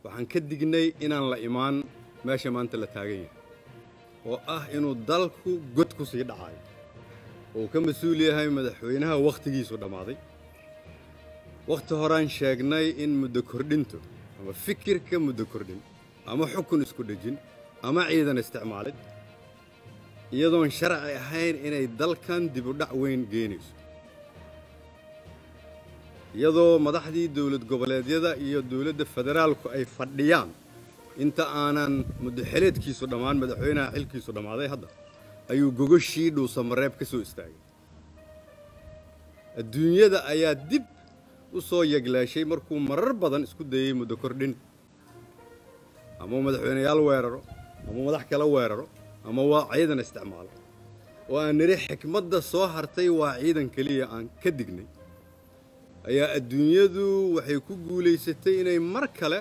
waxaan ka dignay inaan la imaan meesha maanta la taagan yahay oo ah inuu dalku god ku sii dhacayo oo uu ka mas-uul yahay madaxweynaha wakhtigiisu dhammaaday wakhti horaan sheegnay in muddo kordhintu ama fikirka muddo kordhin ama xukun isku dhejin ama ciidan isticmaalid iyadoon sharci ahayn inay dalkan dibudhac weyn geenayso iyadoo madaxdii dowlad goboleedyada iyo dowladda federaalku ay fadhiyaan inta aanan muddoxeleedkiisu dhammaan madaxweynaha xilkiisu dhammaaday hadda ayuu gogoshii dhuusamareeb ka soo istaagay adduunyada ayaa dib u soo yeglaashay markuu marar badan isku dayey muddo kordhin ama madaxweyneyaal weeraro ama madax kala weeraro ama waa ciidan isticmaalo oo aan nidhi xikmadda soo hartay waa ciidan keliya aan ka dignay ayaa adduunyadu waxay ku guulaysatay inay mar kale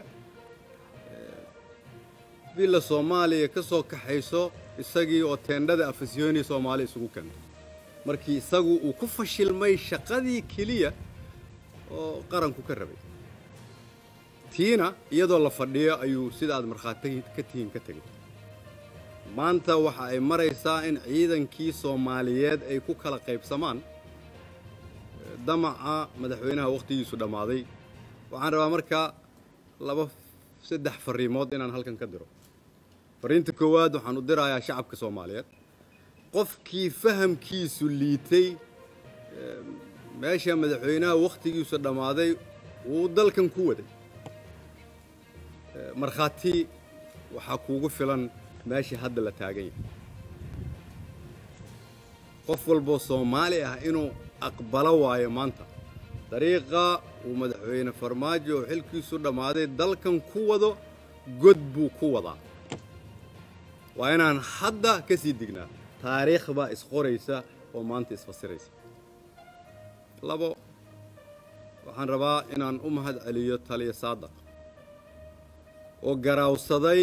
villa soomaaliya ka soo kaxayso isagii oo teendhada afasyooni soomaali isugu keentay markii isagu uu ku fashilmay shaqadii keliya oo qaranku ka rabay tiina iyadoo la fadhiyo ayuu sida aad markhaati ka tihiin ka tegay maanta waxa ay maraysaa in ciidankii soomaaliyeed ay ku kala qaybsamaan damaca madaxweynaha wakhtigiisu dhammaaday waxaan rabaa markaa laba saddex farriimood inaan halkan ka diro farriinta koowaad waxaan u dirayaa shacabka soomaaliyeed qofkii fahamkiisu liitay meesha madaxweynaha wakhtigiisu dhammaaday wuu dalkan ku waday markhaati waxaa kuugu filan meesha hadda la taagan yahay qof walboo soomaali ah inuu aqbalo waayo maanta dariiqa uu madaxweyne farmaajo oo xilkiisu dhammaaday dalkan ku wado god buu ku wadaa waa inaan hadda ka sii dignaa taariikh baa isqoraysa oo maanta isfasiraysa labo waxaan rabaa inaan u mahad celiyo taliya saadaq oo garaawsaday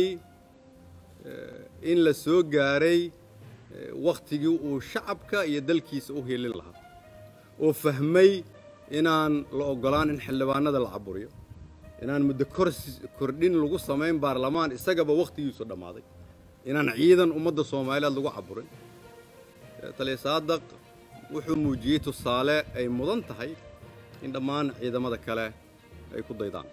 in la soo gaaray wakhtigii uu shacabka iyo dalkiisa u hiilin lahaa oo fahmay inaan la oggolaan in xildhibaanada la caburiyo inaan muddo kordhin lagu samayn baarlamaan isagaba wakhtigiisu dhammaaday inaan ciidan ummadda soomaaliyeed lagu caburin taliya saadaq wuxuu muujiyey tusaale ay mudan tahay in dhammaan ciidamada kale ay ku daydaan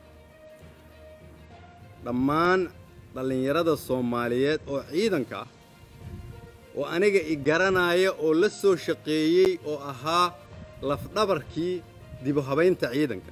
dhammaan dhallinyarada soomaaliyeed oo ciidanka ah oo aniga i garanaaya oo la soo shaqeeyey oo ahaa lafdhabarkii dibu habaynta ciidanka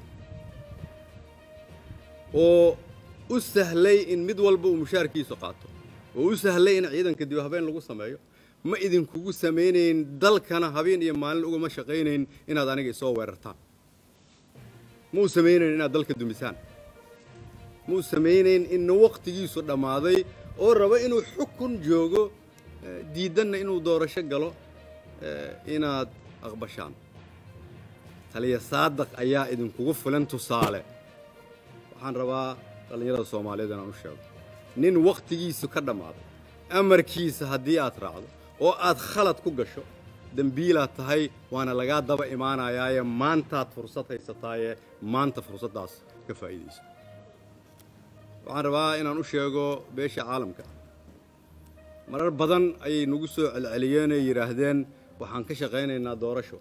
oo u sahlay in mid walba uu mushaarkiisu qaato oo u sahlay in ciidanka dibu habayn lagu sameeyo ma idinkugu samaynayn dalkana habeen iyo maalin ugama shaqaynayn inaad aniga isoo weerartaan ma u samaynayn inaad dalka dumisaan ma u samaynayn inna wakhtigiisu dhammaaday oo raba inuu xukun joogo diiddanna inuu doorasho galo inaad aqbashaan taliya saadaq ayaa idinkugu filan tusaale waxaan rabaa dhallinyarada soomaaliyeed inaan u sheego nin wakhtigiisu ka dhammaaday amarkiisa haddii aad raacdo oo aad khalad ku gasho dembiilaad tahay waana lagaa daba imaanayaaye maantaad fursad haysataaye maanta fursaddaas ka faa'iidayso waxaan rabaa inaan u sheego beesha caalamka marar badan ayay nagu soo celceliyeen oo yidhaahdeen waxaan ka shaqaynaynaa doorasho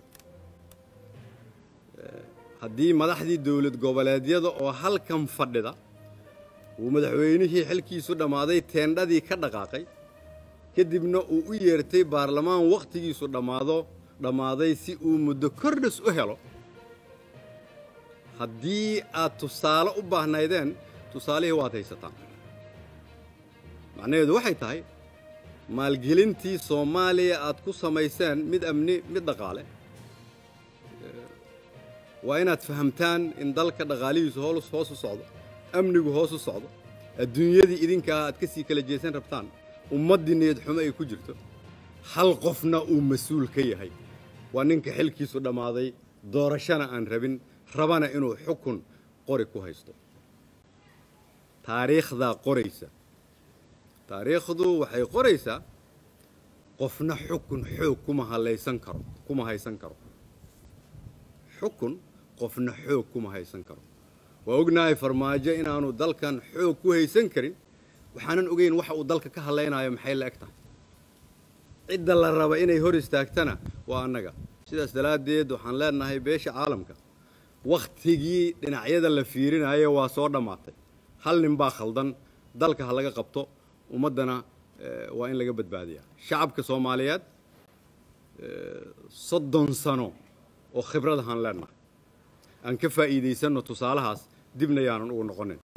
haddii madaxdii dowlad goboleedyada oo halkan fadhida uu madaxweynihii xilkiisu dhammaaday teendhadii ka dhaqaaqay kadibna uu u yeertay baarlamaan wakhtigiisu dhammaado dhammaaday si uu muddo kordhis u helo haddii aad tusaale u baahnaydeen tusaalihii waad haysataan macnaheedu waxay tahay maalgelintii soomaaliya aad ku samayseen mid amni mid dhaqaale waa inaad fahamtaan in dalka dhaqaalihiisu hoos hoos u socdo amnigu hoos u socdo adduunyadii idinkaa aad ka sii kala jeesan rabtaan ummaddii niyad xumo ay ku jirto hal qofna uu mas-uul ka yahay waa ninka xilkiisu dhammaaday doorashana aan rabin rabana inuu xukun qori ku haysto taariikhdaa qoraysa taariikhdu waxay qoraysaa qofna xukun xoog kuma halaysan karo kuma haysan karo xukun qofna xoog kuma haysan karo waa ognahay farmaajo inaanu dalkan xoog ku haysan karin waxaanan ogeyn waxa uu dalka ka hadlaynayo maxay la eg tahay cidda la raba inay hor istaagtana waa annaga sidaas daraaddeed waxaan leenahay beesha caalamka wakhtigii dhinacyada la fiirinayo waa soo dhammaatay hal nin baa khaldan dalka ha laga qabto ummaddana waa in laga badbaadiyaa shacabka soomaaliyeed soddon sano oo khibradahaan leenahay aan ka faa'iidaysanno tusaalahaas dibna yaanan ugu noqonin